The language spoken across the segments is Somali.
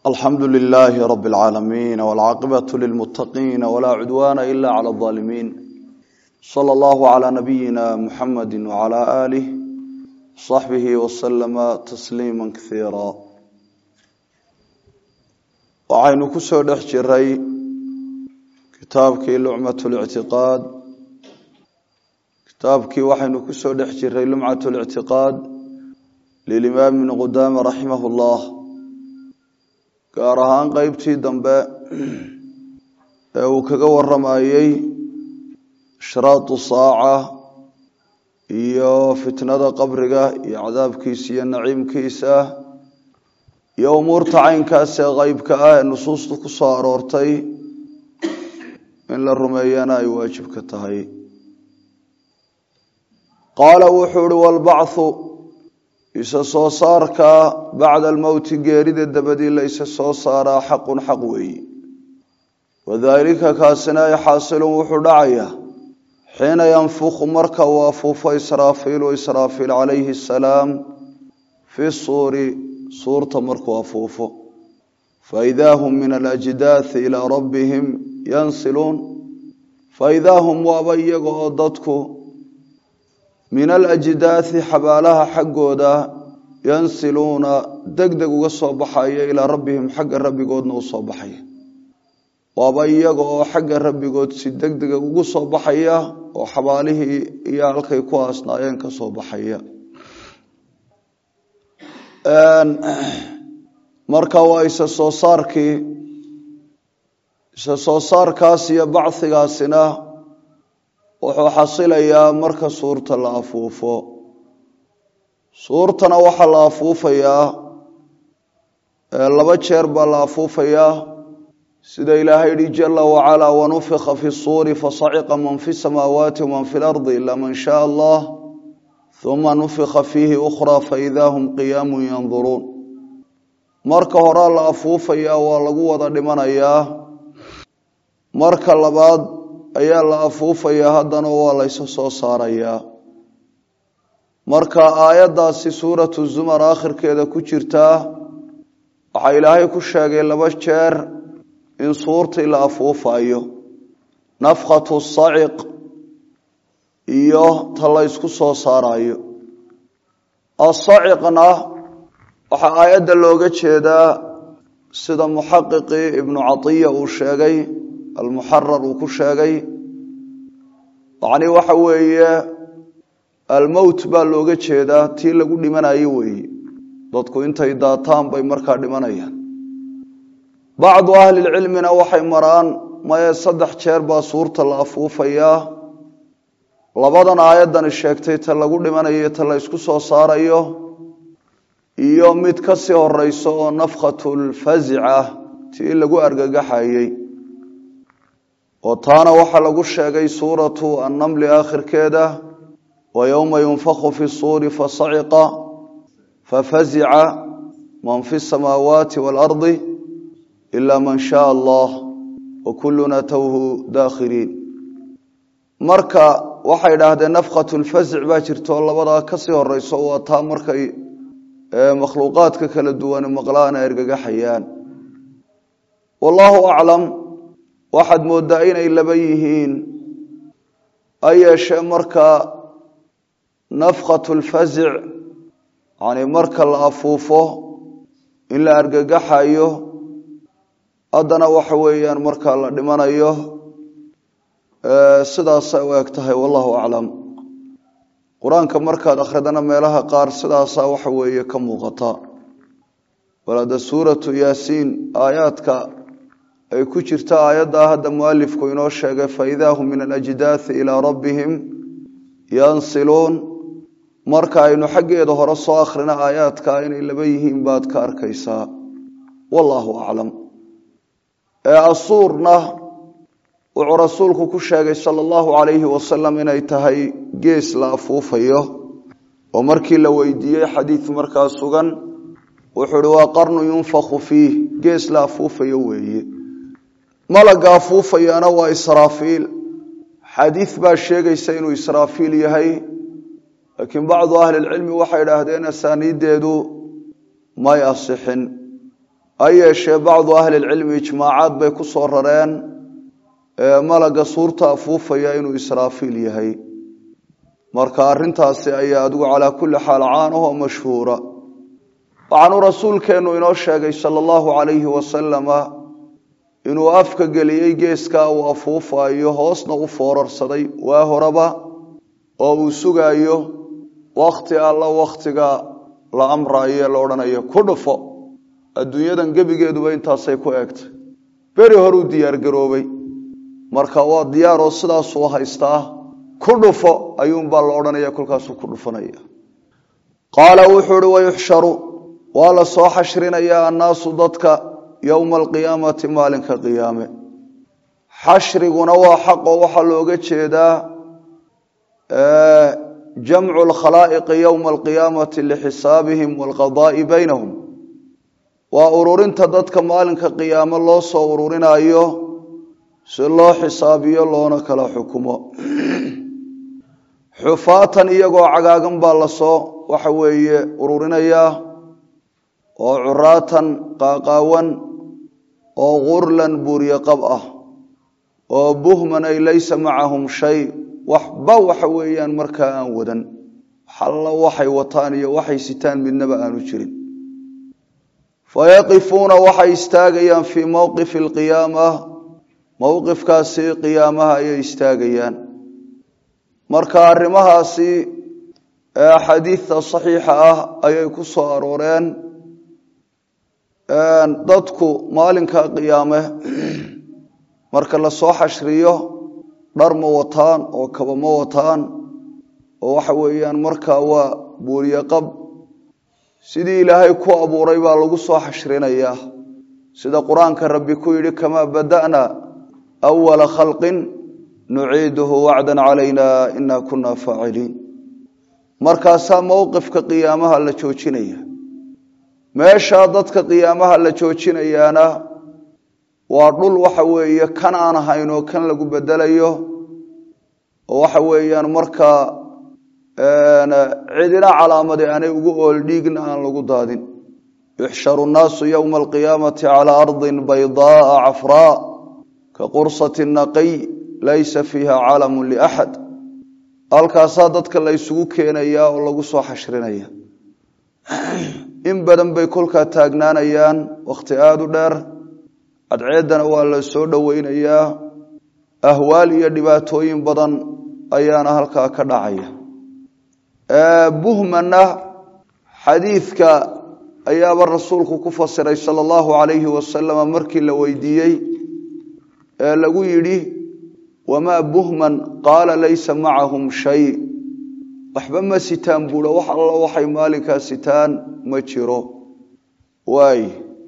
alxamdu lilaahi rabi اlcaalamiin wاlcaaqibatu lilmutaqiina walaa cudwaana ila clى اظaalimiin salى allahu calى nabiyina muxamadi wcalى aalih saxbihi waslama tasliima kasiira waxaynu ku soo dhex jiray kitaabkii lucmat lictiqaad kitaabkii waxaynu ku soo dhex jiray lumcat lictiqaad lilimaam ibni qudaama raximah اllah gaar ahaan qeybtii dambe ee uu kaga waramayey ashraatu saaca iyo fitnada qabriga iyo cadaabkiisa iyo naciimkiisa iyo umuurta caynkaas ee qeybka ah ee nusuusta ku soo aroortay in la rumeeyana ay waajib ka tahay qaala wuxuu uhi walbacthu isa soo saarka bacda almowti geerida dabadii la isa soo saaraa xaqun xaq weeyi wadaalika kaasina ay xaasilun wuxuu dhacayaa xiina yanfuku marka uu afuufo israafiilu israafiil calayhi asalaam fi suuri suurta markuu afuufo faidaa hum min alajdaathi ilaa rabbihim yansiluun faidaa hum waaba iyaga oo dadku min alajdaathi xabaalaha xaggooda yansiluuna deg deg uga soo baxaya ilaa rabbihim xagga rabbigoodna u soo baxaya waaba iyaga oo xagga rabbigood si deg dega ugu soo baxaya oo xabaalihii iyo halkay ku aasnaayeen ka soo baxaya marka waa isa soo saarkii isa soo saarkaas iyo bachigaasina wuxuu xasilayaa marka suurta la afuufo suurtana waxaa la afuufayaa laba jeer baa la afuufayaa sida ilaahay yihi jala wacalaa wanufika fi suuri fasaciqa man fi samaawaati waman fi lardi ila man shaaa allah uma nufika fiihi ukhraa faidaa hum qiyaamun yanduruun marka horaa la afuufayaa waa lagu wada dhimanayaa marka labaad ayaa la afuufayaa haddana waa laysa soo saarayaa marka aayaddaasi suuratu zumar aakhirkeeda ku jirtaa waxaa ilaahay ku sheegay laba jeer in suurtii la afuufayo nafkhatu saciq iyo ta la ysku soo saarayo asaciqna waxaa aayadda looga jeedaa sida muxaqiqii ibnu catiya uu sheegay almuxarar uu ku sheegay yacni waxa weeye almowt baa looga jeedaa tii lagu dhimanayo weeye dadku intay daataan bay markaa dhimanayaan bacdu ahlilcilmina waxay maraan maye saddex jeer baa suurta la afuufayaa labadan aayaddani sheegtay ta lagu dhimanayo ta la ysku soo saarayo iyo mid ka sii horeyso oo nafkhatulfazica tii lagu argagaxayey oo taana waxaa lagu sheegay suuratu annamli aakhirkeeda wa yowma yunfaku fi suuri fasaciqa fafazica man fi samaawaati waalardi ila man shaaa allah wa kulluna towhu daakhiriin marka waxay idhaahdeen nafkhatu lfazic baa jirto labadaa kasii horeyso waa taa markay makhluuqaadka kala duwan maqlaan ay argagaxayaan wallaahu aclam waxaad mooddaa inay laba yihiin ha yeeshee marka nafkhatu lfazic yani marka la afuufo in la argagaxayo haddana waxa weeyaan markaa la dhimanayo sidaasay u eg tahay wallahu aclam qur-aanka markaad akhridana meelaha qaar sidaasaa waxa weeye ka muuqata walada suuratu yaasiin aayaadka ay ku jirta aayaddaa hadda mualifku inoo sheegay faidaa hum min alajdaathi ilaa rabbihim yansiluun marka aynu xaggeeda hore soo akhrina aayaadka inay laba yihiin baad ka arkaysaa wallaahu aclam ee asuurna wuxuu rasuulku ku sheegay sala allahu calayhi wasalam inay tahay gees la afuufayo oo markii la weydiiyey xadiid markaa sugan wuxuu ihi waa qarnu yunfaku fiih gees la afuufayo weeye malaga afuufayana waa israafiil xadiid baa sheegaysa inuu israafiil yahay laakiin bacdu ahlilcilmi waxay idhaahdeen asaaniiddeedu may asixin ha yeeshee bacdu ahlilcilmi ijmaacaad bay ku soo rareen malaga suurta afuufaya inuu israafiil yahay marka arrintaasi ayaa adigu calaa kulli xaal caanahoo mashhuura waxaanuu rasuulkeennu inoo sheegay sala allahu calayhi wasalama inuu afka geliyey geeskaa uu afuufayo hoosna u foorarsaday waa horeba oo uu sugaayo wakhti alla wakhtiga la amraayo ee la odhanayo ku dhufo adduunyadan gebigeeduba intaasay ku eegtay beri horuu diyaargaroobay marka waa diyaaroo sidaasuu haystaa ku dhufo ayuunbaa la odhanaya kolkaasuu ku dhufanaya qaala wuxuu uhi wayuxsharu waa la soo xashrinayaa annaasu dadka yowma alqiyaamati maalinka qiyaame xashriguna waa xaqoo waxaa looga jeedaa jamcu lkhalaa'iqi yowma alqiyaamati lxisaabihim waalqadaa'i baynahum waa ururinta dadka maalinka qiyaame loo soo ururinaayo si loo xisaabiyo loona kala xukumo xufaatan iyagoo cagaagan baa lasoo waxa weeye ururinayaa oo curaatan qaaqaawan oo gurlan buuryo qab ah oo buhman ay laysa macahum shay waxba waxa weeyaan markaa aan wadan xalla waxay wataan iyo waxay sitaan midnaba aanu jirin fayaqifuuna waxay istaagayaan fii mowqifi alqiyaama mowqifkaasi qiyaamaha ayay istaagayaan marka arrimahaasi xadiidta saxiixa ah ayay ku soo arooreen dadku maalinka qiyaame marka la soo xashriyo dhar ma wataan oo kaba ma wataan oo waxa weeyaan markaa waa buuriye qab sidii ilaahay ku abuuray baa lagu soo xashrinayaa sida qur-aanka rabbi ku yidhi kamaa bada'na awala khalqin nuciiduhu wacdan calayna ina kuna faaciliin markaasaa mowqifka qiyaamaha la joojinaya meeshaa dadka qiyaamaha la joojinayaana waa dhul waxa weeye kan aan ahayn oo kan lagu bedelayo oo waxa weeyaan markaa cidina calaamadi aanay ugu ool dhiigna aan lagu daadin yuxsharu nnaasu yowma alqiyaamati calaa ardin baydaaa cafraa ka qursati naqiy laysa fiiha calamun liaxad halkaasaa dadka la ysugu keenayaa oo lagu soo xashrinaya in badan bay kolkaa taagnaanayaan wakhti aada u dheer cadceeddana waa la soo dhoweynayaa ahwaal iyo dhibaatooyin badan ayaana halkaa ka dhacaya buhmanna xadiidka ayaaba rasuulku ku fasiray sala allahu calayhi wasalama markii la weydiiyey ee lagu yidhi wamaa buhman qaala laysa macahum shay waxba ma sitaan buuha wax alla waxay maalinkaa sitaan ma jiro waay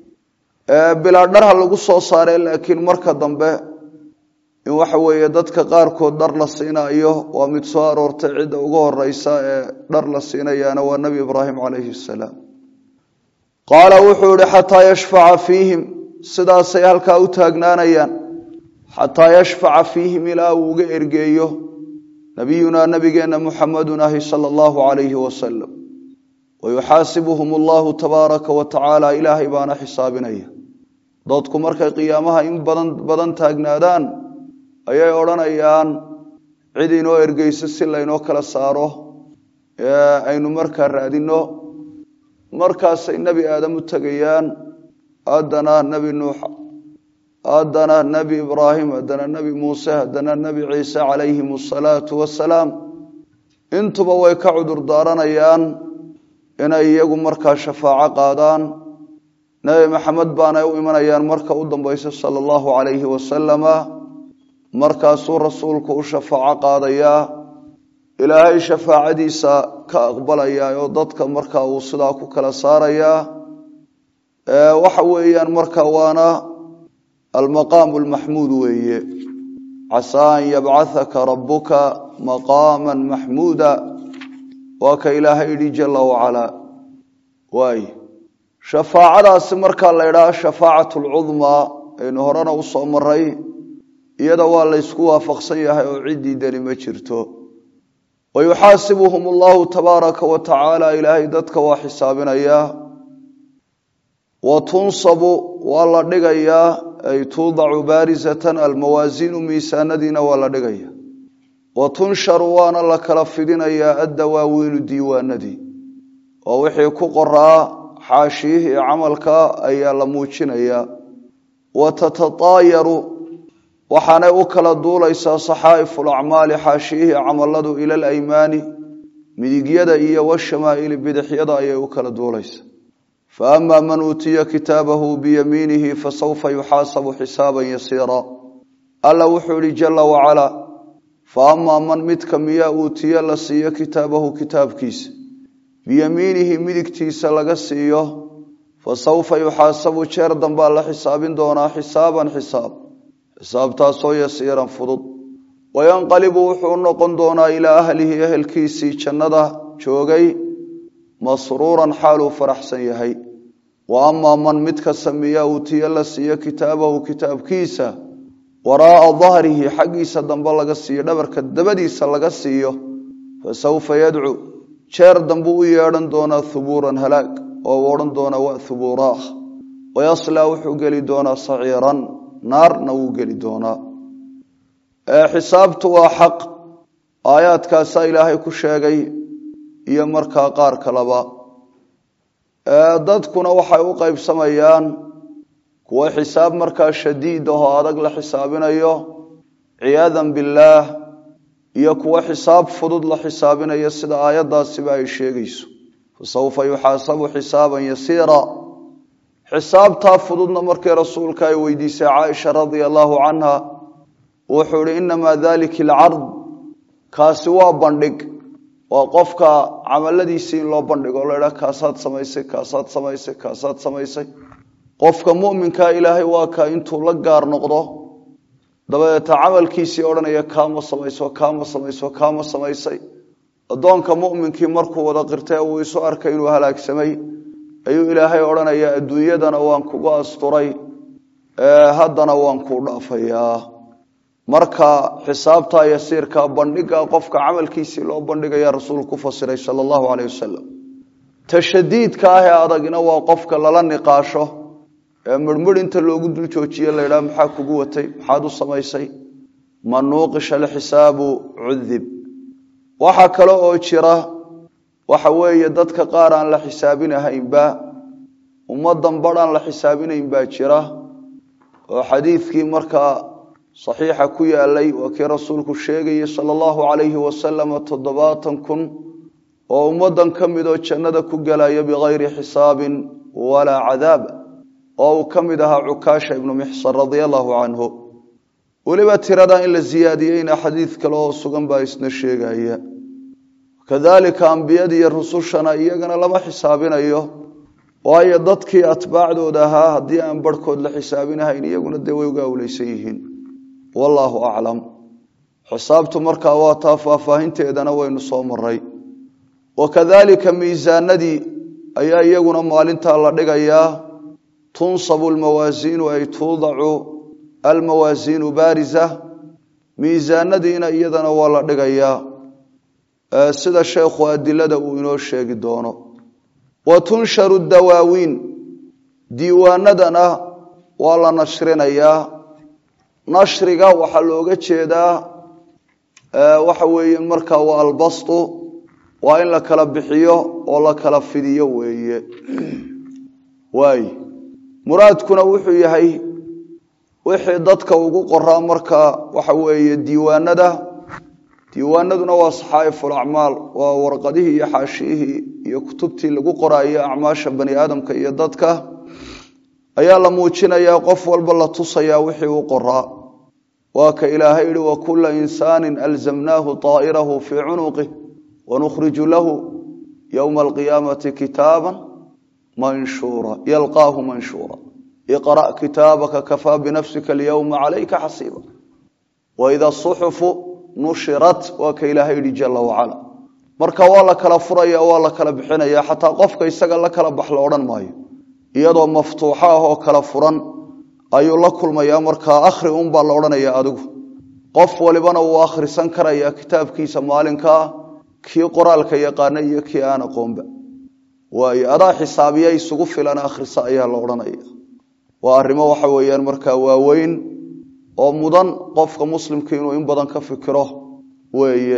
bilaa dharha lagu soo saaree laakiin marka dambe in waxa weeye dadka qaarkood dhar la siinaayo waa mid soo aroortay cidda ugu horeysa ee dhar la siinayaana waa nebi ibraahim calayhi salaam qaala wuxuu ihi xataa yashfaca fiihim sidaasay halkaa u taagnaanayaan xataa yashfaca fiihim ilaa uu uga ergeeyo nabiyunaa nabigeenna muxamedun ahi sala allahu calayhi wasalam wayuxaasibuhum allahu tabaaraka wa tacaala ilaahay baana xisaabinaya dadku markay qiyaamaha in badan badan taagnaadaan ayay odhanayaan cid inoo ergeyso si laynoo kala saaro ee aynu markaa raadinno markaasay nebi aadam u tegayaan haddana nebi nuux haddana nebi ibraahim haddana nebi muuse haddana nebi ciise calayhim asalaatu wasalaam intuba way ka cudur daaranayaan inay iyagu markaa shafaaco qaadaan nebi maxamed baanay u imanayaan marka u dambaysa sala allahu calayhi wasalama markaasuu rasuulku u shafaaco qaadayaa ilaahay shafaacadiisa ka aqbalayaa oo dadka marka uu sidaa ku kala saarayaa waxa weeyaan marka waana almaqaamu lmaxmuud weeye casaa an yabcahaka rabuka maqaama maxmuuda waa ka ilaahay yidhi jala wacalaa waay shafaacadaasi markaa la ydhaha shafaacat lcudmaa aynu horena u soo maray iyada waa laysku waafaqsan yahay oo ciddii dani ma jirto wayuxaasibuhum allahu tabaaraka wa tacaala ilaahay dadka waa xisaabinayaa wa tunsabu waa la dhigayaa ay tuudacu baarisatan almawaasiinu miisaanadiina waa la dhigaya wa tunsharu waana la kala fidinayaa addawaawiinu diiwaanadii oo wixii ku qoraa xaashiyihii camalka ayaa la muujinayaa wa tatataayaru waxaanay u kala duulaysaa saxaa'ifu lacmaali xaashiyihii camaladu ila alaymaani midigyada iyo washamaa'ili bidixyada ayay u kala duulaysaa fa ama man uutiya kitaabahu biyamiinihi fasawfa yuxaasabu xisaaban yasiira alla wuxuu ihi jala wacalaa fa amaa man midka miyaa uutiya la siiyo kitaabahu kitaabkiisa biyamiinihi midigtiisa laga siiyo fa sawfa yuxaasabu jeer dambaa la xisaabin doonaa xisaaban xisaab xisaabtaasoo yasiiran fudud wayanqalibu wuxuu u noqon doonaa ilaa ahlihi ehelkiisii jannada joogay masruuran xaaluu faraxsan yahay wa amaa man midka samiya uutiya la siiyo kitaabahu kitaabkiisa waraa'a dahrihi xaggiisa dambe laga siiyo dhabarka dabadiisa laga siiyo fa sawfa yadcu jeer dambuu u yeedhan doonaa hubuuran halaag oo u odhan doonaa wa hubuuraah wayaslaa wuxuu geli doonaa saciiran naarna wuu geli doonaa xisaabtu waa xaq aayaadkaasaa ilaahay ku sheegay iyo markaa qaar kaleba dadkuna waxay u qaybsamayaan kuwa xisaab markaa shadiid ahoo adag la xisaabinayo ciyaadan billaah iyo kuwa xisaab fudud la xisaabinayo sida aayaddaasiba ay sheegayso fa sawfa yuxaasabu xisaaban yasiira xisaabtaa fududna markii rasuulka ay weydiisay caaisha radia allaahu canha wuxuu ihi inamaa dalika alcard kaasi waa bandhig waa qofka camaladiisii in loo bandhigo o la idhaha kaasaad samaysay kaasaad samaysay kaasaad samaysay qofka mu'minkaa ilaahay waa ka intuu la gaar noqdo dabadeeta camalkiisii odhanaya kaama samayso kaama samayso kaama samaysay addoonka mu'minkii markuu wada qirtay uu isu arkay inuu halaagsamay ayuu ilaahay odhanayaa adduunyadana waan kugu asturay haddana waan kuu dhaafayaa marka xisaabta yasiirka bandhiga qofka camalkiisii loo bandhigaya rasuulku ku fasiray sala allahu caleyh wasalam tashadiidka ah ee adagina waa qofka lala niqaasho ee midhmidh inta loogu dul joojiye la ydhaha maxaa kugu watay maxaad u samaysay man nuuqisha alxisaabu cudib waxaa kale oo jira waxa weeye dadka qaar aan la xisaabinahaynba ummadan badh aan la xisaabinayn baa jira oo xadiidkii markaa saxiixa ku yaalay waa kii rasuulku sheegayey sala allahu calayhi wasalama toddobaatan kun oo ummadan ka midoo jannada ku gelaya bikayri xisaabin walaa cadaab oo uu ka mid ahaa cukaasha ibnu mixsan radia allahu canhu weliba tirada in la siyaadiyeyna xadiid kale oo sugan baa isna sheegaya kadalika ambiyada iyo rusushana iyagana lama xisaabinayo waayo dadkii atbaacdooda ahaa haddii aan barhkood la xisaabinahayn iyaguna dee way uga awleysan yihiin wallaahu aclam xisaabtu markaa waa taa faahfaahinteedana waynu soo maray wakadalika miisaanadii ayaa iyaguna maalintaa la dhigayaa tunsabu lmawaasiinu ay tuudacu almawaasiinu baarisa miisaanadiina iyadana waa la dhigayaa sida sheekhu adilada uu inoo sheegi doono wa tunsharu dawaawiin diiwaanadana waa la nashrinayaa nashriga waxaa looga jeedaa waxa weeye markaa waa albastu waa in la kala bixiyo oo la kala fidiyo weeye waay muraadkuna wuxuu yahay wixii dadka ugu qoraa markaa waxa weeye diiwaanada diiwaanaduna waa saxaa'iful acmaal waa warqadihii iyo xaashiyihii iyo kutubtii lagu qoraayo acmaasha bani aadamka iyo dadka ayaa la muujinayaa qof walba la tusayaa wixii u qoraa waa ka ilaahay yihi wakula insaanin alzamnaahu طaa'irahu fii cunuqih wanukhriju lahu yowma alqiyaamati kitaaban manshuura yalqaahu manshuura iqra' kitaabaka kafaa binafsika alyowma calayka xasiiba waida suxufu nushirat waa ka ilaahay yihi jala wacala marka waa la kala furaya waa la kala bixinaya xataa qofka isaga la kala bax la odhan maayo iyadoo maftuuxo ah oo kala furan ayuu la kulmayaa markaa akhri unbaa la odhanaya adigu qof walibana wuu akhrisan karayaa kitaabkiisa maalinkaa kii qoraalka yaqaana iyo kii aan aqoonba waayo adaa xisaabiya isugu filan akhrisa ayaa la odhanaya waa arrimo waxa weeyaan markaa waaweyn oo mudan qofka muslimka inuu in badan ka fikiro weeye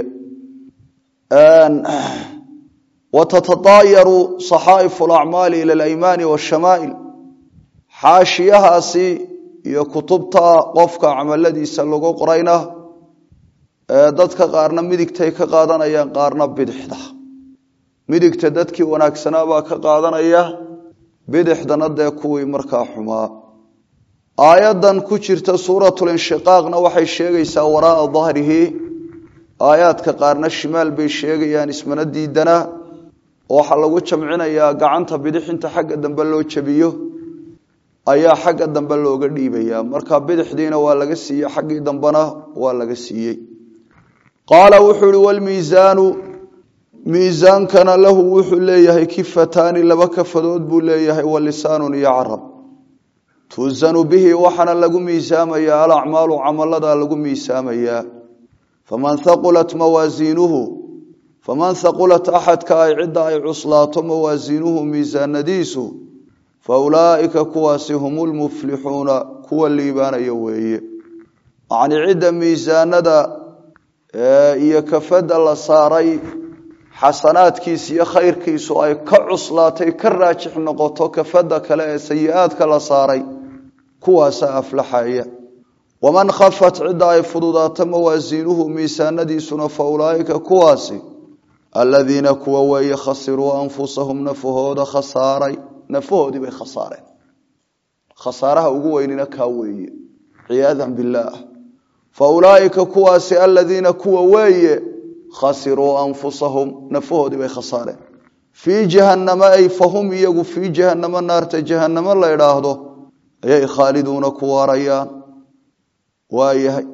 watatadaayaru saxaa'ifu alacmaali ila alaymaani waashamaa'il xaashiyahaasi iyo kutubta qofka camaladiisa lagu qorayna dadka qaarna midigtay ka qaadanayaan qaarna bidixda midigta dadkii wanaagsanaa baa ka qaadanaya bidixdana dee kuwii markaa xumaa aayaddan ku jirta suuratulinshiqaaqna waxay sheegaysaa waraaa dahrihi aayaadka qaarna shimaal bay sheegayaan ismana diidana waxaa lagu jamcinayaa gacanta bidix inta xagga dambe loo jabiyo ayaa xagga dambe looga dhiibayaa marka bidixdiina waa laga siiyey xaggii dambena waa laga siiyey qaala wuxuu ihi walmiisaanu miisaankana lahu wuxuu leeyahay kifataani laba kafadood buu leeyahay walisaanun iyo carab tuusanu bihi waxaana lagu miisaamayaa alacmaalu camaladaa lagu miisaamayaa faman haqulat mawaasiinuhu faman haqulat axadka ay cidda ay cuslaato mawaasiinuhu miisaanadiisu fa ulaa'ika kuwaasi hum lmuflixuuna kuwa liibaanaya weeye yacnii cidda miisaanada iyo kafadda la saaray xasanaadkiisa iyo khayrkiisu ay ka cuslaatay ka raajix noqoto kafadda kale ee sayi-aadka la saaray kuwaasaa aflaxaya waman khafat cidda ay fududaato mawaasiinuhu miisaanadiisuna fa ulaa'ika kuwaasi aladiina kuwa weeye khasiruu anfusahum nafahooda khasaaray nafahoodii bay khasaareen khasaaraha ugu weynina kaa weeye ciyaadan billaah fa ulaa'ika kuwaasi aladiina kuwa weeye khasiruu anfusahum nafahoodii bay khasaareen fii jahannama ay fahum iyagu fii jahannamo naarta jahannamo la idhaahdo ayay khaaliduuna ku waarayaan waayahay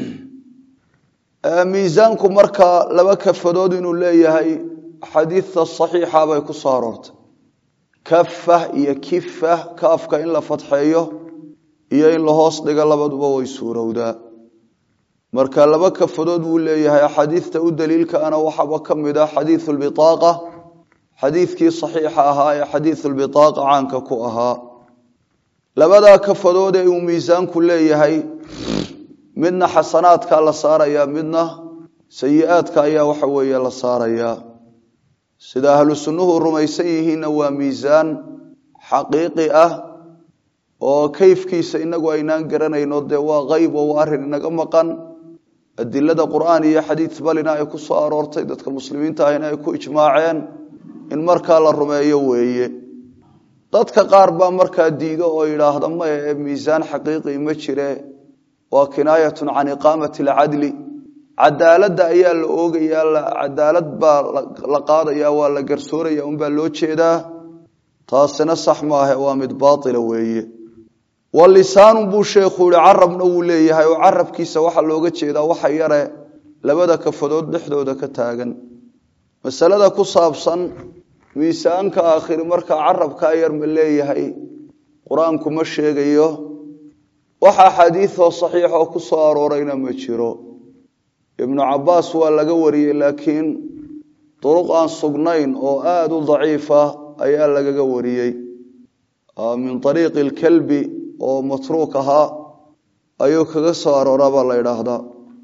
miisaanku markaa laba kafadood inuu leeyahay xadiidta saxiixa bay ku soo aroortay kafa iyo kifa kaafka in la fadxeeyo iyo in la hoos dhigo labaduba way suurowdaa marka laba kafadood buu leeyahay axaadiidta u daliilkaana waxaaba ka mid ah xadiidu lbitaaqa xadiidkii saxiixa ahaa ee xadiidu lbitaaqa caanka ku ahaa labadaa kafadood ee uu miisaanku leeyahay midna xasanaadkaa la saarayaa midna sayi-aadka ayaa waxa weeye la saarayaa sida ahlu sunnuhu rumaysan yihiinna waa miisaan xaqiiqi ah oo kayfkiisa inagu aynaan garanayno dee waa qeyb oo waa arrin inaga maqan adilada qur'aan iyo xadiid balina ay ku soo aroortay dadka muslimiinta ahina ay ku ijmaaceen in markaa la rumeeyo weeye dadka qaar baa markaa diido oo yidhaahda maya ee miisaan xaqiiqi ma jire waa kinaayatun can iqaamati alcadli cadaaladda ayaa la oogayaa cadaalad baa la qaadaya waa la garsooraya unbaa loo jeedaa taasina sax maahe waa mid baatila weeye walisaanun buu sheekhu yihi carabna wuu leeyahay oo carabkiisa waxaa looga jeedaa waxa yare labada kafadood dhexdooda ka taagan masalada ku saabsan miisaanka aakhiri markaa carabkaa yar ma leeyahay qur-aanku ma sheegayo wax axaadiidoo saxiixoo ku soo aroorayna ma jiro ibnu cabaas waa laga wariyey laakiin duruq aan sugnayn oo aada u daciifa ayaa lagaga wariyey min ariiqi lkalbi oo matruuk ahaa ayuu kaga soo arooraa baa la idhaahdaa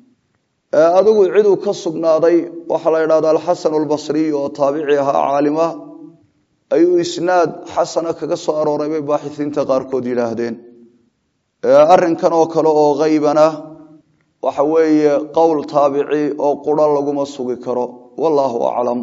adigu ciduu ka sugnaaday waxaa la idhahda alxasan albasriy oo taabici ahaa caalima ayuu isnaad xasana kaga soo arooray bay baaxisiinta qaarkood yidhaahdeen arrinkan oo kale oo haybana waxa weeye qowl taabici oo quro laguma sugi karo wallaahu aclam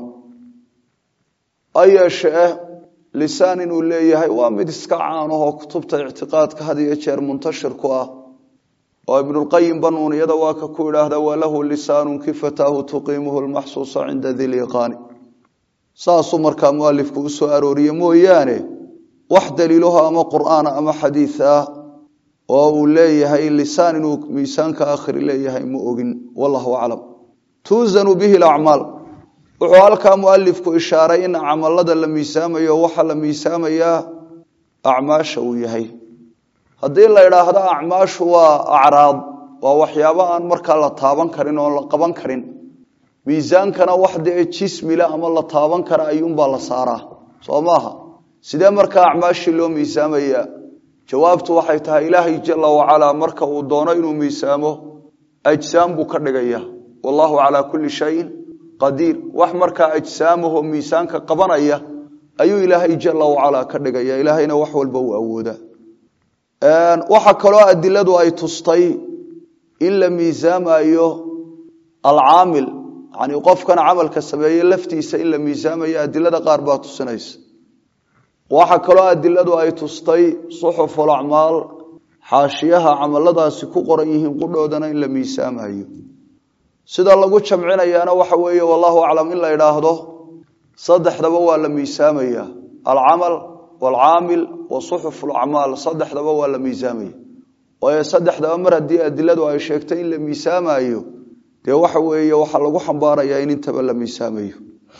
ha yeeshee lisaan inuu leeyahay waa mid iska caanahoo kutubta ictiqaadka had iyo jeer muntashir ku ah oo ibnulqayim banuuniyada waa ka ku idhaahda walahu lisaanun kifataahu tuqiimuhu lmaxsuusa cinda diliqaani saasuu markaa mualifku u soo arooriye mooyaane wax daliilaho ama qur'aana ama xadiid ah oo uu leeyahay lisaan inuu miisaanka aakhiri leeyahay ma ogin wallahu aclam tuusanu bihi lacmaal wuxuu halkaa mualifku ishaaray in camalada la miisaamayo waxaa la miisaamayaa acmaasha uu yahay haddii la idhaahdo acmaashu waa acraad waa waxyaabo aan markaa la taaban karin oon la qaban karin miisaankana wax dee jismile ama la taaban kara ayuunbaa la saaraa soo maaha sidee markaa acmaashii loo miisaamayaa jawaabtu waxay tahay ilaahay jala wacalaa marka uu doono inuu miisaamo ajsaam buu ka dhigaya wallahu calaa kulli shayin qadiir wax markaa ajsaamaho miisaanka qabanaya ayuu ilaahay jala wacalaa ka dhigaya ilaahayna wax walba uu awooda waxaa kaloo adiladu ay tustay in la miisaamayo alcaamil yani qofkan camalka sameeye laftiisa in la miisaamayo adilada qaar baa tusinaysa waxaa kaloo adiladu ay tustay suxuful acmaal xaashiyaha camaladaasi ku qoran yihiin qudhoodana in la miisaamayo sida lagu jamcinayaana waxa weeye wallahu aclam in la idhaahdo saddexdaba waa la miisaamaya alcamal waalcaamil wa suxufu lacmaal saddexdaba waa la miisaamaya waayo saddexdaba mar haddii adiladu ay sheegtay in la miisaamayo dee waxa weeye waxaa lagu xambaarayaa in intaba la miisaamayo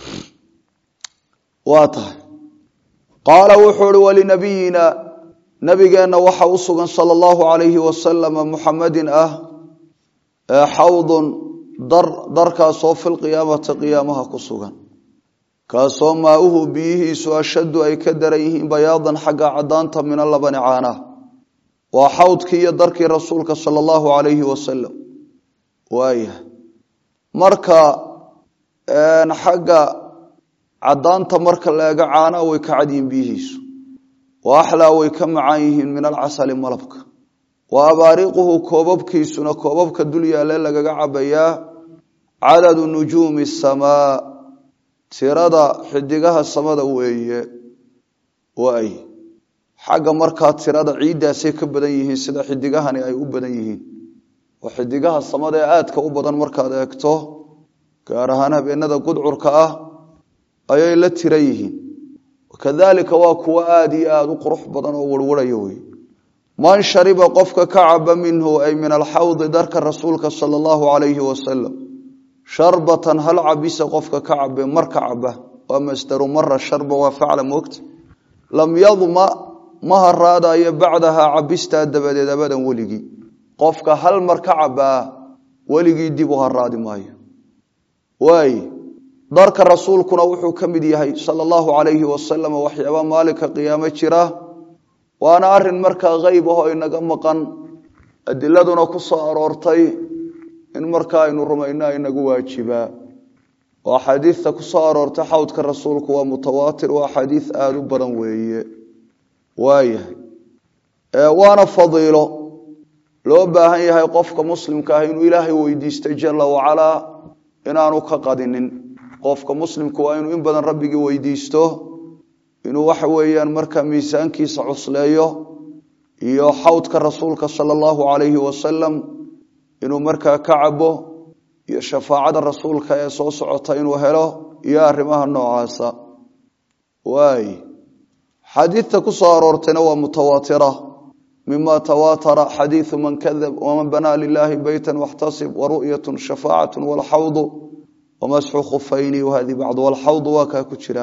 waa tahay qaala wuxuu ihi walinabiyina nabigeenna waxa u sugan sala allahu alayhi wasalama muxamadin ah xawdun dar darkaasoo filqiyaamati qiyaamaha ku sugan kaasoo maauhu biyihiisu ashaddu ay ka daran yihiin bayaadan xagga cadaanta min alabani caanah waa xawdkii iyo darkii rasuulka sala allahu alayhi wasalam waaya marka xagga cadaanta marka la eego caanaa way ka cad yihiin biyihiisu wa axlaa way ka macaan yihiin min alcasali malabka wa abaariiquhu koobabkiisuna koobabka dul yaale lagaga cabayaa cadadu nujuumi samaa tirada xidigaha samada weeye waay xagga markaa tirada ciiddaasay ka badan yihiin sida xidigahani ay u badan yihiin oo xidigaha samada ee aadka u badan markaad eegto gaar ahaan habeenada gudcurka ah ayay la tira yihiin kadalika waa kuwo aada iyo aada u qurux badan oo warwaraya wey man shariba qofka ka caba minhu ay min alxawdi darka rasuulka sala allahu alayhi wasalam sharbatan hal cabisa qofka ka cabe mar ka caba waa masdaru mara sharba waa facla moogta lam yadma ma haraadayo bacdahaa cabistaa dabadeed abadan weligii qofka hal mar ka cabaa weligii dib u haraadi maayo waay darka rasuulkuna wuxuu ka mid yahay sala allahu alayhi wasalam waxyaaba maalinka qiyaamo jira waana arin markaa qeyb ahoo inaga maqan adiladuna ku soo aroortay in markaa aynu rumayno inagu waajibaa oo axaadiista ku soo aroortay xawdka rasuulku waa mutawaatir waa axaadiis aada u badan weeye waayahay waana fadiilo loo baahan yahay qofka muslimka ah inuu ilaahay weydiistay jala wacalaa inaanu ka qadinin qofka muslimku waa inuu in badan rabbigii weydiisto inuu waxa weeyaan markaa miisaankiisa cusleeyo iyo xawdka rasuulka sala allahu calayhi wasalam inuu markaa ka cabo iyo shafaacada rasuulka ee soo socota inuu helo iyo arrimaha noocaasa waay xadiidta ku soo aroortayna waa mutawaatira mima tawaatara xadiidu man kadab waman banaa lilahi beyta waxtasib waru'yatu shafaacatu walxawdu wamasxu khufayni wahadi bacdu walxawdu waa kaa ku jira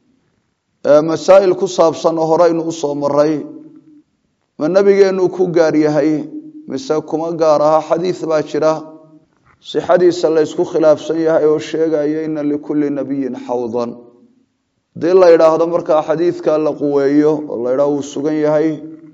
masaa'il ku saabsan oo horeynu usoo maray ma nabigeenu ku gaar yahay mise kuma gaar aha xadiid baa jira sixadiisa la ysku khilaafsan yahay oo sheegaya ina likulli nabiyin xawdan hadii la yidhaahdo markaa xadiidka la quweeyo oo la ydhaah uu sugan yahay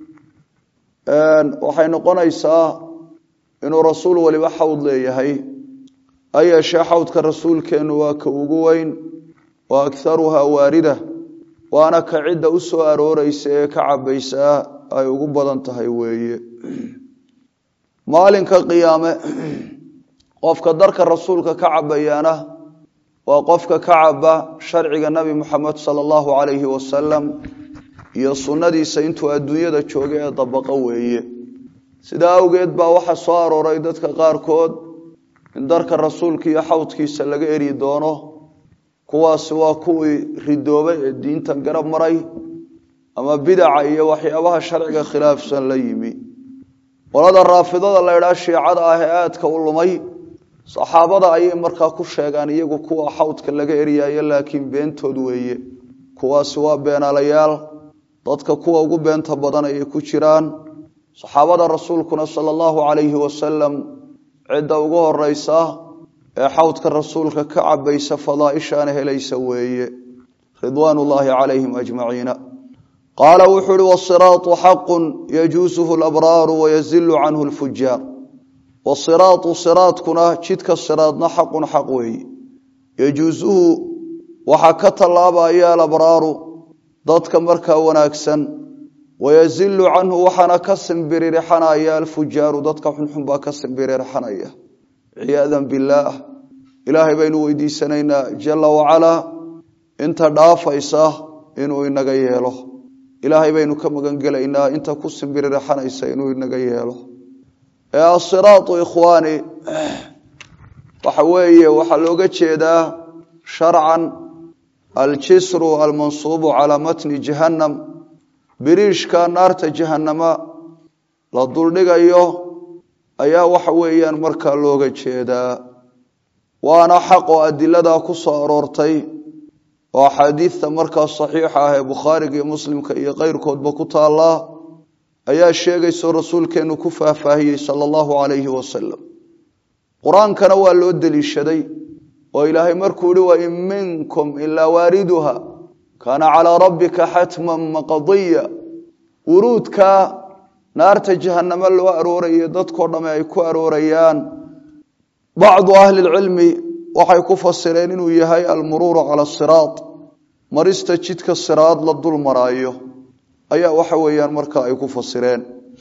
waxay noqonaysaa inuu rasuul waliba xawd leeyahay ha yeeshee xawdka rasuulkeennu waa ka ugu weyn wa akharuhaa waarida waana ka cidda u soo arooreysa ee ka cabaysaa ay ugu badan tahay weeye maalinka qiyaame qofka darka rasuulka ka cabayaana waa qofka ka caba sharciga nabi muxamed sala allahu calayhi wasalam iyo sunnadiisa intuu adduunyada jooga ee dabaqo weeye sidaa awgeed baa waxaa soo arooray dadka qaarkood in darka rasuulka iyo xawdkiisa laga eri doono kuwaasi waa kuwii ridoobay ee diintan garab maray ama bidaca iyo waxyaabaha sharciga khilaafsan la yimi qolada raafidada la ydhaa shiicada ah ee aadka u lumay saxaabada ayay markaa ku sheegaan iyagu kuwa xawdka laga eryayo laakiin beentood weeye kuwaasi waa beenaalayaal dadka kuwa ugu beenta badan ayay ku jiraan saxaabada rasuulkuna sala allahu calayhi wasalam cidda ugu horeysa ee xawdka rasuulka ka cabaysa fadaaishaana helaysa weeye ridwaan ullaahi calayhim ajmaciina qaala wuxuu uhi wasiraatu xaqun yajuusuhu labraaru wayazilu canhu lfujaar wasiraatu siraadkuna jidka siraadna xaqun xaq weeye yajuusuhu waxaa ka tallaabaya alabraaru dadka markaa wanaagsan wayazilu canhu waxaana ka simbiririxanaya alfujaaru dadka xunxun baa ka simbiririxanaya ciyaadan billaah ilaahay baynu weydiisanaynaa jala wacalaa inta dhaafaysa inuu inaga yeelo ilaahay baynu ka magangelaynaa inta ku simbiririxanaysa inuu inaga yeelo ee asiraatu ikhwaani waxa weeye waxaa looga jeedaa sharcan aljisru almansuubu calaa matni jahannam biriishka naarta jahannama la duldhigayo ayaa waxa weeyaan markaa looga jeedaa waana xaq oo adiladaa ku soo aroortay oo axaadiidta markaa saxiixa ah ee bukhaariga iyo muslimka iyo keyrkoodba ku taallaa ayaa sheegayso rasuulkeennu ku faahfaahiyey sala allahu calayhi wasalam qur-aankana waa loo deliishaday oo ilaahay markuu yihi wa in minkum ilaa waariduha kaana calaa rabbika xatman maqadiya wuruudka naarta jahannamo loo aroorayo dadkoo dhamme ay ku aroorayaan bacdu ahli lcilmi waxay ku fasireen inuu yahay almuruuru cala siraad marista jidka siraad la dul maraayo ayaa waxa weeyaan markaa ay ku fasireen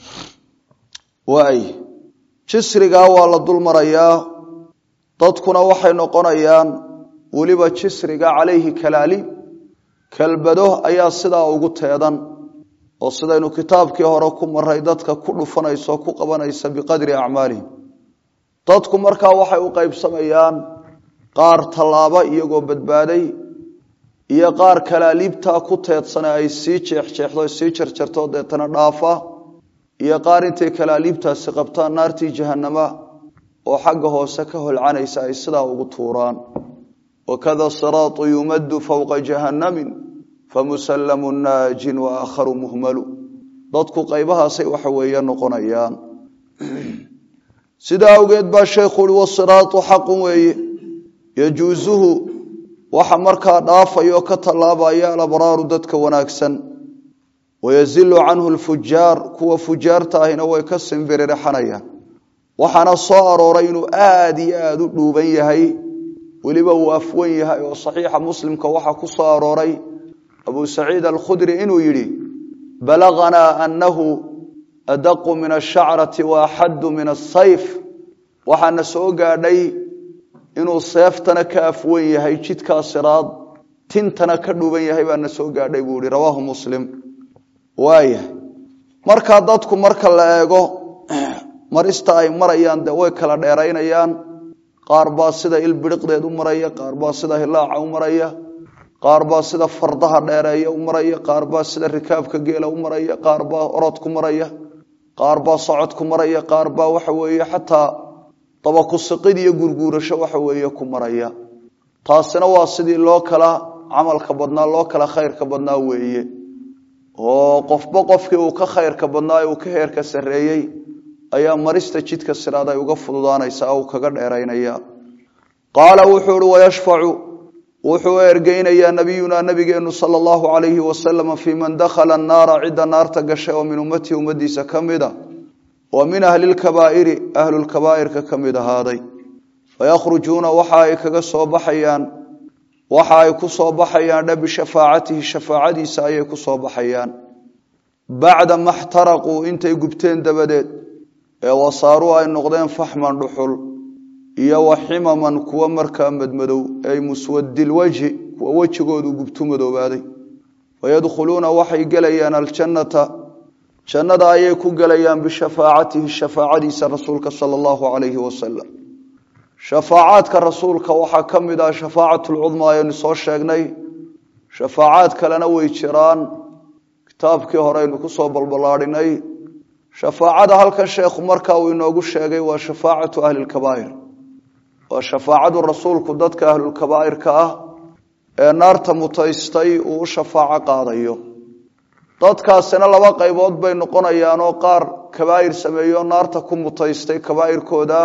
waay jisrigaa waa la dul marayaa dadkuna waxay noqonayaan weliba jisriga calayhi kalaaliib kelbado ayaa sidaa ugu teedan oo sidaynu kitaabkii hore ku maray dadka ku dhufanaysa oo ku qabanaysa biqadri acmaalihim dadku markaa waxay u qaybsamayaan qaar tallaaba iyagoo badbaaday iyo qaar kalaaliibtaa ku teedsane ay sii jeexjeexdo sii jarjarto deetana dhaafa iyo qaar intay kalaaliibtaasi qabtaan naartii jahannama oo xagga hoose ka holcanaysa ay sidaa ugu tuuraan wakada siraatu yumaddu fowqa jahannamin famusallamu naajin wa aakharu muhmalu dadku qaybahaasay waxa weeye noqonayaan sidaa awgeed baa sheekhu uhi wasiraatu xaqun weeye yajuusuhu waxa markaa dhaafaya oo ka tallaabaya alabraaru dadka wanaagsan wayazilu canhu lfujaar kuwa fujaarta ahina way ka simbiririxanayaan waxaana soo arooray inuu aada iyo aada u dhuuban yahay weliba uu afwan yahay oo saxiixa muslimka waxaa ku soo arooray abu saciid alkhudri inuu yidhi balaganaa anahu adaqu min ashacrati wa axaddu min asayf waxaana soo gaadhay inuu seeftana ka afwan yahay jidkaa siraad tintana ka dhuuban yahay baana soo gaadhay buu yihi rawaahu muslim waayahay markaa dadku marka la eego marista ay marayaan dee way kala dheeraynayaan qaar baa sida ilbiriqdeed u maraya qaar baa sida hilaaca u maraya qaar baa sida fardaha dheereeya u maraya qaar baa sida rikaabka geela u maraya qaar baa orod ku maraya qaar baa socod ku maraya qaar baa waxa weeye xataa dabakusiqid iyo gurguurasho waxa weeye ku maraya taasina waa sidii loo kala camalka badnaa loo kala khayrka badnaa weeye oo qofba qofkii uu ka khayrka badnaa uu ka heerka sarreeyey ayaa marista jidka siraad ay uga fududaanaysaa uu kaga dheeraynaya qaala wuxuu ihi wayashfacu wuxuu ergeynayaa nabiyunaa nabigeenu sala allahu calayhi wasalam fii man dakhala annaara cidda naarta gashay oo min ummatihi ummadiisa ka mida wa min ahli lkabaa'iri ahlulkabaa'irka ka mid ahaaday fayakhrujuuna waxa ay kaga soo baxayaan waxa ay ku soo baxayaan dhe bishafaacatihi shafaacadiisa ayay ku soo baxayaan bacda ma xtaraquu intay gubteen dabadeed ee wasaaruu ay noqdeen faxman dhuxul iyo wa ximaman kuwa markaa madmadow ay muswadilwajhi kuwa wejigoodu gubtu madoobaaday fayadkhuluuna waxay gelayaan aljannata jannada ayay ku gelayaan bishafaacatihi shafaacadiisa rasuulka sala allahu calayhi wasalam shafaacaadka rasuulka waxaa ka mid ah shafaacatlcudma ayaynu soo sheegnay shafaacaad kalena way jiraan kitaabkii hore aynu kusoo balballaadhinay shafaacada halkan sheekhu markaa uu inoogu sheegay waa shafaacatu ahlilkabaa'ir waa shafaacadu rasuulku dadka ahlulkabaa'irka ah ee naarta mutaystay uu u shafaaco qaadayo dadkaasina laba qaybood bay noqonayaanoo qaar kabaa'ir sameeyo naarta ku mutaystay kabaa'irkooda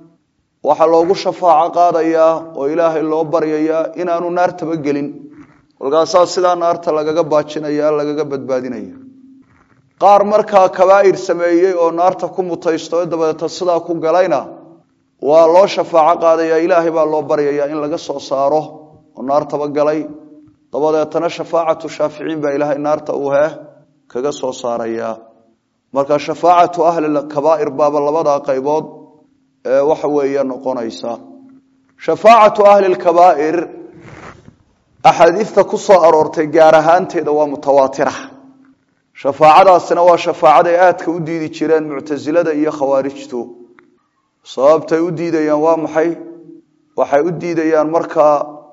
waxaa loogu shafaaco qaadayaa oo ilaahay loo baryayaa inaanu naartaba gelin kolkaasaa sidaa naarta lagaga baajinaya lagaga badbaadinaya qaar markaa kabaa'ir sameeyey oo naarta ku mutaysto dabadeeta sidaa ku galayna waa loo shafaaco qaadaya ilaahay baa loo baryayaa in laga soo saaro oo naartaba galay dabadeetana shafaacatu shaaficiin baa ilaahay naarta uu heh kaga soo saaraya marka shafaacatu ahli kabaa'ir baaba labadaa qaybood ee waxa weeye noqonaysa shafaacatu ahli lkabaa'ir axaadiista ku soo aroortay gaar ahaanteeda waa mutawaatira shafaacadaasina waa shafaacaday aadka u diidi jireen muctasilada iyo khawaarijtu sababtay u diidayaan waa maxay waxay u diidayaan markaa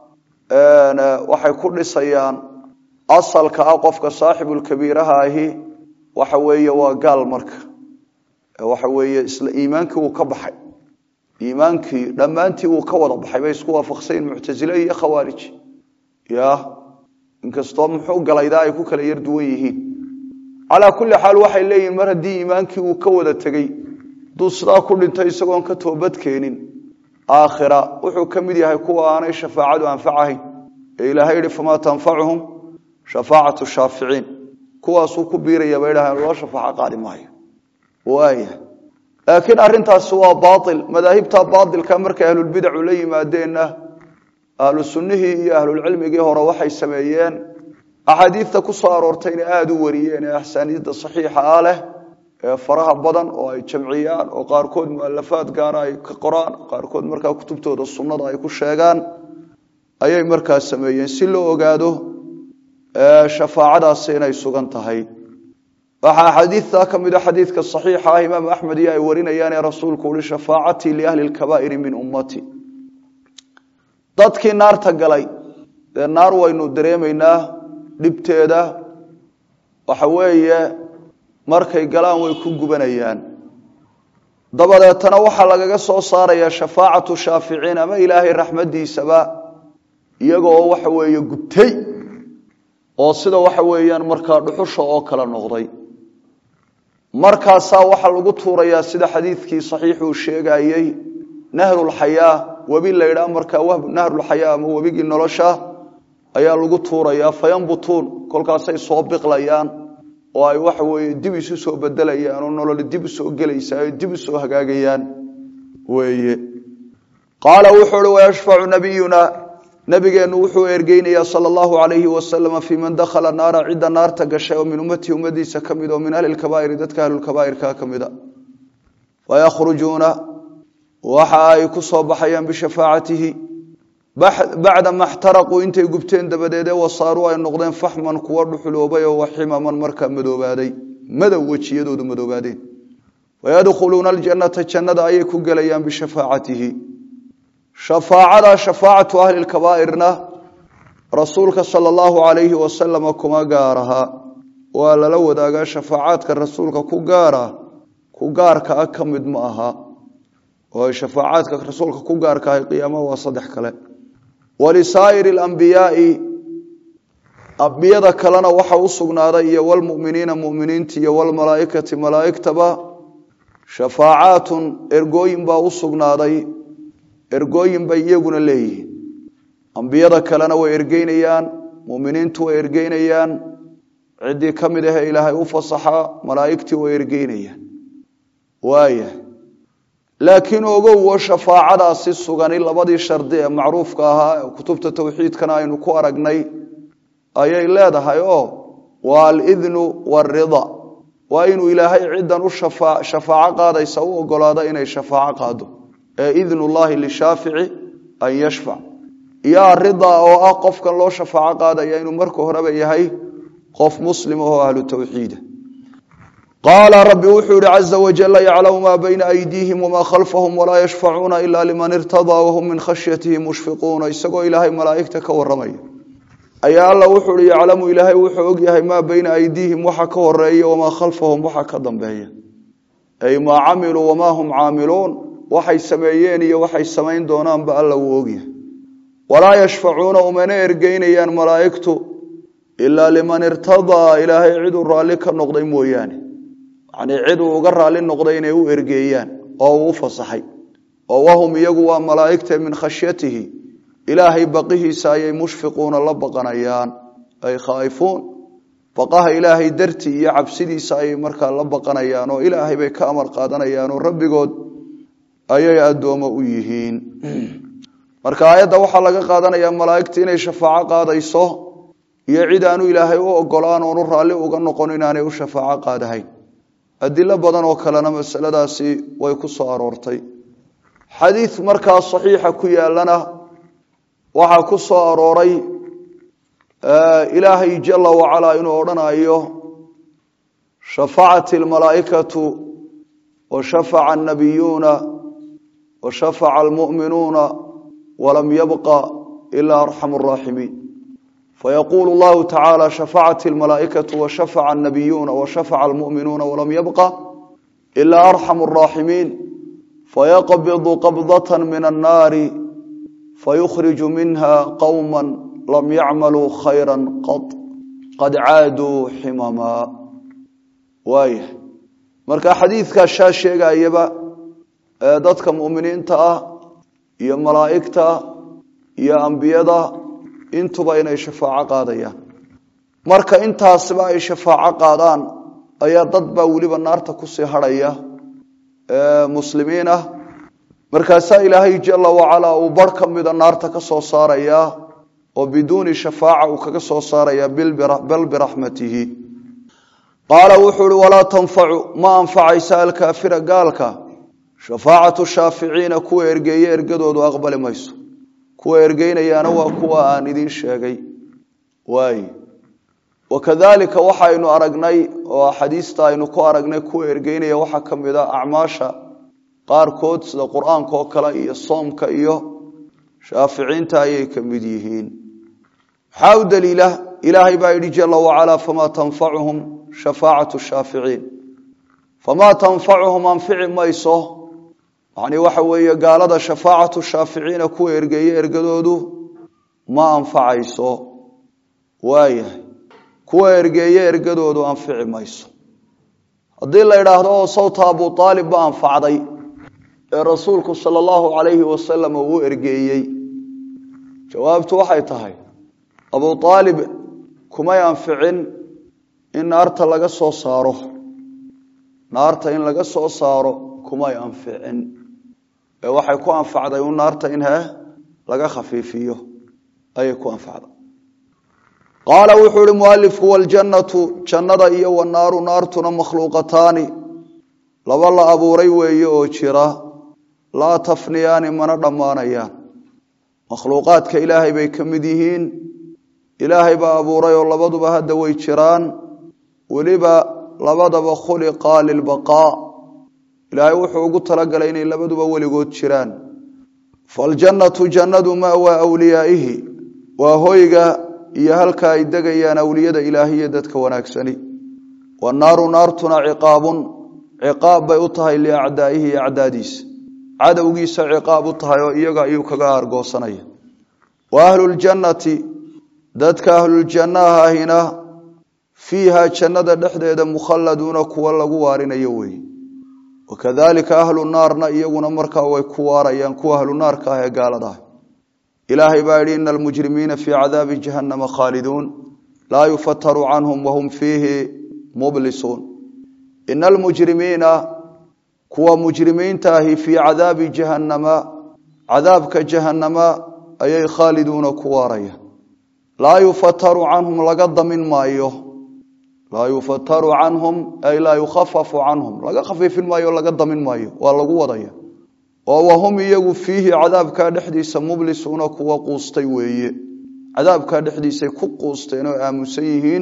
waxay ku dhisayaan asalka ah qofka saaxibulkabiiraha ahi waxa weeye waa gaal marka waxa weeye isla iimaankii wuu ka baxay iimaankii dhammaantii wuu ka wada baxay bay isku waafaqsayin muctasile iyo khawaarij ya inkastoo muxuu galaydaa ay ku kala yar duwan yihiin calaa kulli xaal waxay leeyihin mar haddii iimaankii uu ka wada tegey hadduu sidaa ku dhintay isagoon ka toobad keenin aakhira wuxuu ka mid yahay kuwa aanay shafaacadu anfacahayn ee ilaahay yihi famaa tanfacuhum shafaacatu shaaficiin kuwaasuu ku biiraya bay dhahaan loo shafaaco qaadi maayo waaya laakiin arrintaasi waa baail madaahibta baailka markay ahlulbidacu la yimaadeenna ahlu sunnihii iyo ahlulcilmigii hore waxay sameeyeen axaadiidta ku soo aroortayna aada u wariyeen ee axsaaniidda saxiixa ah leh ee faraha badan oo ay jamciyaan oo qaarkood mualafaad gaara ay ka qoraan qaarkood markaa kutubtooda sunnada ay ku sheegaan ayay markaa sameeyeen si loo ogaado shafaacadaasi inay sugan tahay waxaa xadiidtaa ka mida xadiidka saxiixa ah imaam axmed iyo ay warinayaan ee rasuulku uhi shafaacatii liahli lkabaa'iri min ummati dadkii naarta galay dee naar waynu dareemaynaa dhibteeda waxa weeye markay galaan way ku gubanayaan dabadeetana waxaa lagaga soo saarayaa shafaacatu shaaficiin ama ilaahay raxmadiisaba iyagoo waxa weeye gubtay oo sida waxa weeyaan markaa dhuxusha oo kale noqday markaasaa waxaa lagu tuurayaa sida xadiidkii saxiixuu sheegayey nahrulxayaa webi laydhaa markaa nahrulxayaa ama webigii nolosha ayaa lagu tuurayaa fayanbutuun kolkaasay soo biqlayaan oo ay waxa weeye dib isu soo bedelayaan oo nololi dib usoo gelaysaa o dib usoo hagaagayaan weeye qaala wuxuu uhi wayashfacu nabiyuna nabigeennu wuxuu ergeynayaa sala allahu alayhi wasalama fii man dakhala naara cidda naarta gashay oo min ummatihi ummadiisa ka mid oo min ahli lkabaa'iri dadka ahlulkabaa'irka ka mida wayakhrujuuna waxa ay ku soo baxayaan bishafaacatihi bacda ma xtaraquu intay gubteen dabadeedee wasaaruu ay noqdeen faxman kuwa dhuxuloobay oo waximaman markaa madoobaaday madow wejiyadoodu madoobaadeen wayadkhuluuna aljannata jannada ayay ku gelayaan bishafaacatihi shafaacada shafaacatu ahli lkabaa'irna rasuulka sala allahu alayhi wasalama kuma gaaraha waa lala wadaagaa shafaacaadka rasuulka ku gaara ku gaarka ah ka mid ma aha oo shafaacaadka rasuulka ku gaarka ahay qiyaamaha waa saddex kale walisaa'iri alambiyaai ambiyada kalena waxa u sugnaaday iyo walmuminiina muminiinta iyo walmalaaikati malaaigtaba shafaacaatun ergooyin baa u sugnaaday ergooyin bay iyaguna leeyihiin ambiyada kalena way ergeynayaan muminiintu way ergeynayaan ciddii ka mid ahee ilaahay u fasaxa malaa'igtii way ergeynayaan waaya laakiin ogowo shafaacadaasi sugani labadii shardi ee macruufka ahaa kutubta towxiidkana aynu ku aragnay ayay leedahay oo waa alidnu waalrida waa inuu ilaahay ciddan u shafaaco qaadaysa u ogolaado inay shafaaco qaado ee idnu llahi lishaafici an yashfac iyo arida oo ah qofkan loo shafaaco qaadaya inuu marka horeba yahay qof muslim oo ahlu towxiida qaala rabbi wuxuu yihi caza wajala yaclamu maa bayna aydiihim wamaa khalfahum walaa yashfacuuna ila liman irtadaa wahum min khashyatihi mushfiquuna isagoo ilaahay malaa'igta ka waramaya ayaa alla wuxuu hi yaclamu ilaahay wuxuu ogyahay maa bayna aydiihim waxa ka horeeya wamaa khalfahum waxa ka dambeeya ay maa camiluu wamaa hum caamiluun waxay sameeyeen iyo waxay samayn doonaanba alla wuu ogyahay walaa yashfacuuna umana ergeynayaan malaa'igtu ilaa liman irtadaa ilaahay ciduu raalli ka noqday mooyaane yacnii cid uu uga raalli noqday inay u ergeeyaan oo uu u fasaxay oo wahum iyagu waa malaa'igta min khashyatihi ilaahay baqihiisa ayay mushfiquuna la baqanayaan ay khaa'ifuun baqaha ilaahay dartii iyo cabsidiisa ayay markaa la baqanayaan oo ilaahay bay ka amar qaadanayaan oo rabbigood ayay addoomo u yihiin marka aayadda waxaa laga qaadanayaa malaa'igta inay shafaaco qaadayso iyo cid aanu ilaahay u ogolaan oonu raalli uga noqon inaanay u shafaaco qaadahayn adilo badan oo kalena masaladaasi way ku soo aroortay xadiid markaa saxiixa ku yaalana waxaa ku soo arooray ilaahay jala wacalaa inuu odhanayo shafacat almalaa'ikatu wa shafaca annabiyuuna wa shafaca almu'minuuna walam yabqa ilaa arxamu araaximiin fayaquulu llahu tacaala shafacat almalaa'ikatu wa shafaca annabiyuuna wa shafaca almu'minuuna walam yabqa ilaa arxamu araaximiin fayaqbidu qabdata min annaari fayukhriju minha qowma lam yacmaluu khayra qad qad caaduu ximamaa waaya marka xadiidkaa shaa sheegayaba ee dadka mu'miniinta ah iyo malaa'igta iyo ambiyada intuba inay shafaaco qaadayaan marka intaasiba ay shafaaco qaadaan ayaa dad baa weliba naarta kusii hadhaya muslimiin ah markaasaa ilaahay jala wacalaa uu bar ka mida naarta ka soo saarayaa oo biduuni shafaaca uu kaga soo saaraya bal biraxmatihi qaala wuxuu uhi walaa tanfacu ma anfacaysa alkaafira gaalka shafaacatu shaaficiina kuwa ergeeye ergadoodu aqbali mayso kuwa ergeynayaana waa kuwa aan idiin sheegay waay wakadalika waxaynu aragnay oo axaadiista aynu ku aragnay kuwa ergeynaya waxaa ka mid a acmaasha qaarkood sida qur-aanka oo kale iyo soomka iyo shaaficiinta ayay ka mid yihiin maxaa u daliila ilaahay baa yidhi jala wacalaa famaa tanfacuhum shafaacatu shaaficiin famaa tanfacuhum anfici mayso yani waxa weeye gaalada shafaacatu shaaficiina kuwa ergeeye ergadoodu ma anfacayso waayahay kuwa ergeeye ergadoodu anfici mayso haddii la idhaahdo oo sawta abu aalib ba anfacday ee rasuulku sala allahu calayhi wasalam uu ergeeyey jawaabtu waxay tahay abu aalib kumay anficin in naarta laga soo saaro naarta in laga soo saaro kumay anficin ee waxay ku anfacday un naarta in he laga khafiifiyo ayay ku anfacday qaala wuxuu ihi mualifku waljannatu jannada iyo wanaaru naartuna makhluuqataani laba la abuuray weeye oo jira laa tafniyaani mana dhammaanayaan makhluuqaadka ilaahay bay ka mid yihiin ilaahay baa abuuray oo labaduba hadda way jiraan weliba labadaba khuliqaa lilbaqaa ilaahay wuxuu ugu talagalay inay labaduba weligood jiraan faljannatu jannadu ma'waa awliyaa'ihi waa hoyga iyo halka ay degayaan awliyada ilaahiya dadka wanaagsani wanaaru naartuna ciqaabun ciqaab bay u tahay liacdaa'ihi acdaadiisa cadowgiisa ciqaab u tahay oo iyaga ayuu kaga aargoosanaya wa ahluljannati dadka ahluljannaha ahina fiiha jannada dhexdeeda mukhalladuuna kuwa lagu waarinayo weeye wakadalika ahlu naarna iyaguna markaa way ku waarayaan kuwa ahlu naarka ah ee gaalada ah ilaahay baa yidhi ina almujrimiina fii cadaabi jahannama khaaliduun laa yufataru canhum wahum fiihi mublisuun ina almujrimiina kuwa mujrimiinta ahi fii cadaabi jahannama cadaabka jahannama ayay khaaliduuna ku waarayaan laa yufataru canhum laga damin maayo laa yufataru canhum ay laa yukhafafu canhum laga khafiifin maayo laga damin maayo waa lagu wadaya oo wahum iyagu fiihi cadaabkaa dhexdiisa mublisuuna kuwa quustay weeye cadaabkaa dhexdiisay ku quusteen oo aamusan yihiin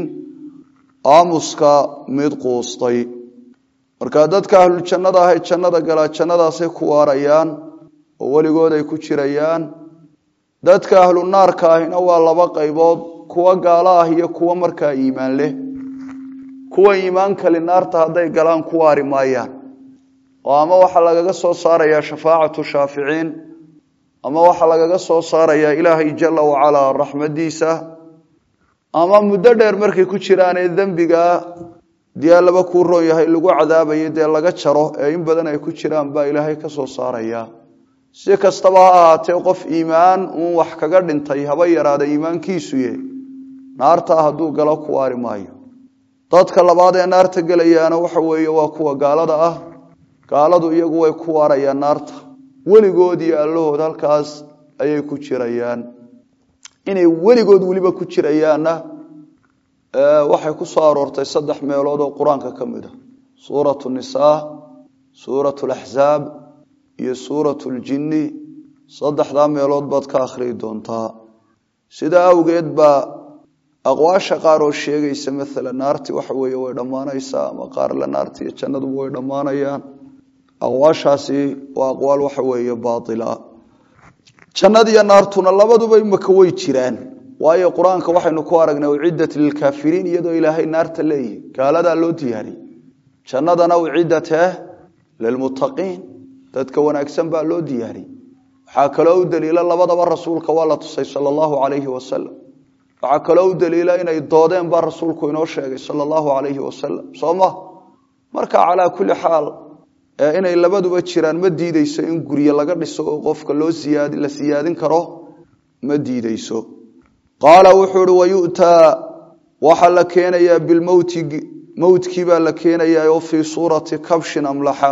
aamuska mid quustay marka dadka ahlujannada ahay jannada galaa jannadaasay ku waarayaan oo weligood ay ku jirayaan dadka ahlu naarka ahina waa laba qaybood kuwa gaalo ah iyo kuwa markaa iimaan leh kuwa iimaan kali naarta hadday galaan ku waari maayaan oo ama waxaa lagaga soo saarayaa shafaacatu shaaficiin ama waxaa lagaga soo saarayaa ilaahay jala wacalaa raxmadiisa ama muddo dheer markay ku jiraanee dembigaa dee laba kuu roon yahay lagu cadaabayo dee laga jaro ee in badan ay ku jiraan baa ilaahay ka soo saaraya si kastaba ha ahaatee qof iimaan uun wax kaga dhintay haba yaraada iimaankiisuye naartaa hadduu galo ku waari maayo dadka labaad ee naarta gelayaana waxa weeye waa kuwa gaalada ah gaaladu iyagu way ku waarayaan naarta weligood iyo allahood halkaas ayay ku jirayaan inay weligood weliba ku jirayaanna waxay ku soo aroortay saddex meelood oo qur-aanka ka mid a suuratu nisaa suuratu laxzaab iyo suuratu ljinni saddexdaa meelood baad ka akhriyi doontaa sidaa awgeed baa aqwaasha qaar oo sheegaysa maalan naarti waxa weeye way dhammaanaysaa ama qaar la naarti iyo jannaduba way dhammaanayaan aqwaashaasi waa aqwaal waxa weeye baatila jannadiyo naartuna labaduba imaka way jiraan waayo qur-aanka waxaynu ku aragnay uciddat lilkaafiriin iyadoo ilaahay naarta leeyihi gaaladaa loo diyaariyey jannadana uciddatee lilmuttaqiin dadka wanaagsan baa loo diyaariyey waxaa kaloo u daliila labadaba rasuulka waa la tusay sala allahu calayhi wasalam waxaa kaloo u daliila inay doodeen baa rasuulku inoo sheegay sala allahu calayhi wasalam soo ma marka calaa kulli xaal inay labaduba jiraan ma diideyso in gurye laga dhiso oo qofka loo siyaadi la siyaadin karo ma diideyso qaala wuxuu ihi wayu'taa waxaa la keenayaa bilmowti mowtkii baa la keenayaa oo fii suurati kabshin amlaxa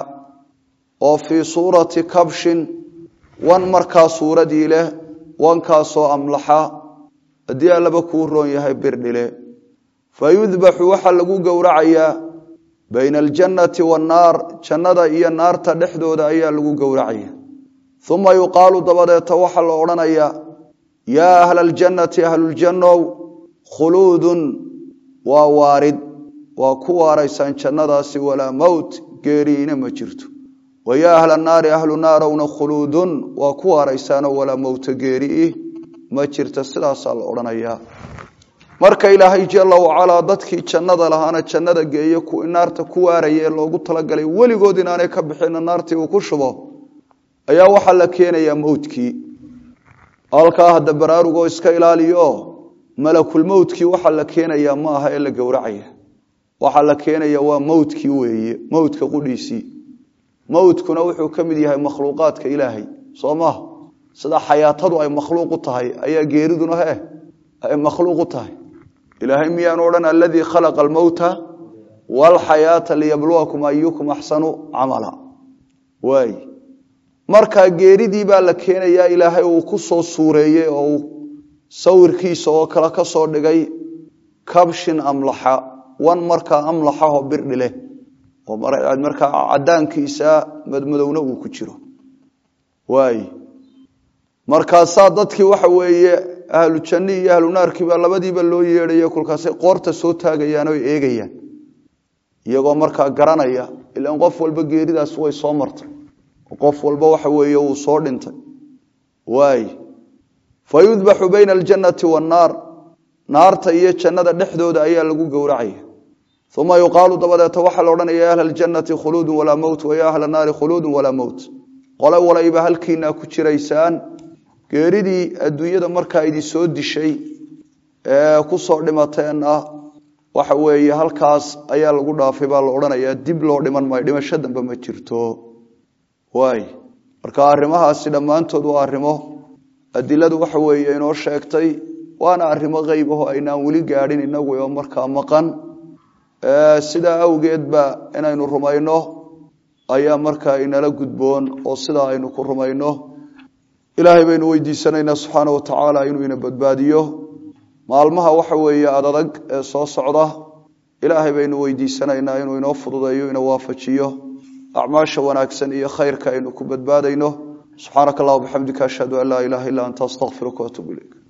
oo fii suurati kabshin wan markaa suuradii leh wankaasoo amlaxa haddii allaba kuu roon yahay birdhile fa yudbaxu waxaa lagu gowracayaa bayna aljannati waannaar jannada iyo naarta dhexdooda ayaa lagu gowracaya uma yuqaalu dabadeeta waxaa la odhanayaa yaa ahla aljannati ahluljannow khuluudun waa waarid waa ku waaraysaan jannadaasi walaa mowt geeriina ma jirto wa yaa ahla naari ahlu naarowna khuluudun waa ku waaraysaanoo walaa mowta geeriih ma jirta sidaasaa la odhanayaa marka ilaahay jala wacalaa dadkii jannada lahaana jannada geeye kuwii naarta ku waaraya ee loogu talagalay weligood inaanay ka bixina naartii uu ku shubo ayaa waxaa la keenayaa mowtkii halkaa hadda baraarugoo iska ilaaliyo malakulmowtkii waxaa la keenayaa ma aha ee la gowracaya waxaa la keenaya waa mowtkii weeye mowtka qudhiisii mowtkuna wuxuu ka mid yahay makhluuqaadka ilaahay soo maha sida xayaatadu ay makhluuq u tahay ayaa geeriduna he ay makhluuq u tahay ilaahay miyaanu odhan aladii khalaqa almowta walxayaata liyabluwakum ayukum axsanu camala waay markaa geeridii baa la keenayaa ilaahay uu ku soo suureeyey oo uu sawirkiisa oo kale ka soo dhigay kabshin amlaxa wan markaa amlaxaho birdhi leh oo markaa cadaankiisa madmadowna uu ku jiro waay markaasaa dadkii waxa weeye ahlu janni iyo ahlu naarkiiba labadiiba loo yeedhayo kolkaasay qoorta soo taagayaan oo eegayaan iyagoo markaa garanaya ilaan qof walba geeridaas way soo martay qof walba waxa weeye wuu soo dhintay waay fa yudbaxu bayna aljannati waannaar naarta iyo jannada dhexdooda ayaa lagu gowracaya uma yuqaalu dabadeeta waxaa la odhanaya ya ahla aljannati khuluudun walaa mowt wa ya ahla naari khuluudun walaa mowt qole walayba halkiinaa ku jiraysaan geeridii adduunyada markaa idin soo dishay ee kusoo dhimateenna waxa weeye halkaas ayaa lagu dhaafay baa la odhanayaa dib loo dhiman maayo dhimasho dambe ma jirto waay marka arrimahaasi dhammaantood waa arrimo adiladu waxa weeye inoo sheegtay waana arrimo qeyb aho aynaan weli gaadhin inagu oo markaa maqan sidaa awgeed ba inaynu rumayno ayaa markaa inala gudboon oo sidaa aynu ku rumayno ilaahay baynu weydiisanaynaa subxaana wa tacaala inuu ina badbaadiyo maalmaha waxa weeye adadag ee soo socda ilaahay baynu weydiisanaynaa inuu inoo fududeeyo ina waafajiyo acmaasha wanaagsan iyo khayrka aynu ku badbaadayno subxaanaka allah bxamdika ashhadu an laa ilaha illa anta astaqfiruka waatuub ilayk